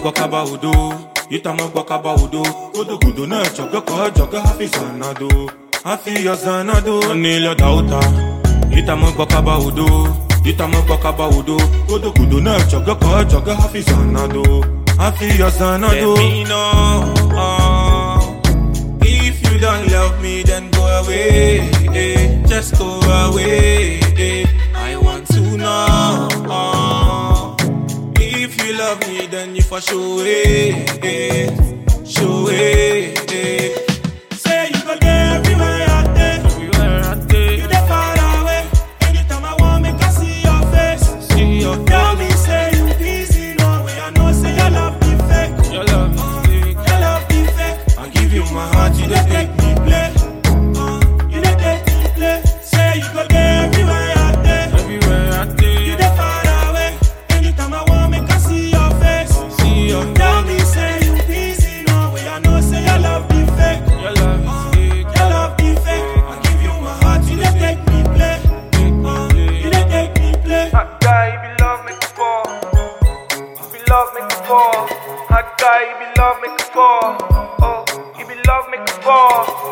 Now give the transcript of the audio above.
gbọ́kábá odò ìtàmọ́ gbọ́kábá odò kódòkódò náà jọ̀gọ́kọ̀ jọ̀gọ́ hafi zanado hafi yọ zanado ní lọ́dà òta ìtàmọ́ gbọ́kábá odò ìtàmọ́ gbọ́kábá odò kódòkódò náà jọ̀gọ́kọ̀ jọ̀gọ́ hafi zanado hafi yọ zanado. Let me know uh, if you don't love me then go away eh, just go away eh. I want to know uh, if you love me then you for sure eh, eh, sure eh, eh. Say you go there everywhere I dey. Everywhere I dey. You dey far away. Anytime I want make I see your face. See your Tell me say you busy no way. I know say your love be fake. Your love be fake. Your love be fake. I give you my heart, you dey take me play. Uh, you dey take me play. Say you go there everywhere I dey. Everywhere I dey. You dey far away. Anytime I want make I see your face. See your Tell me say you busy no way. I know say your love be fake. Your love is fake. Your love be fake. I give you my heart, you dey take me play. Uh, you dey take me play. Hot guy, you be love make it fall. You be love make it fall. Hot guy, you be love make it fall. Oh, you be love make it fall.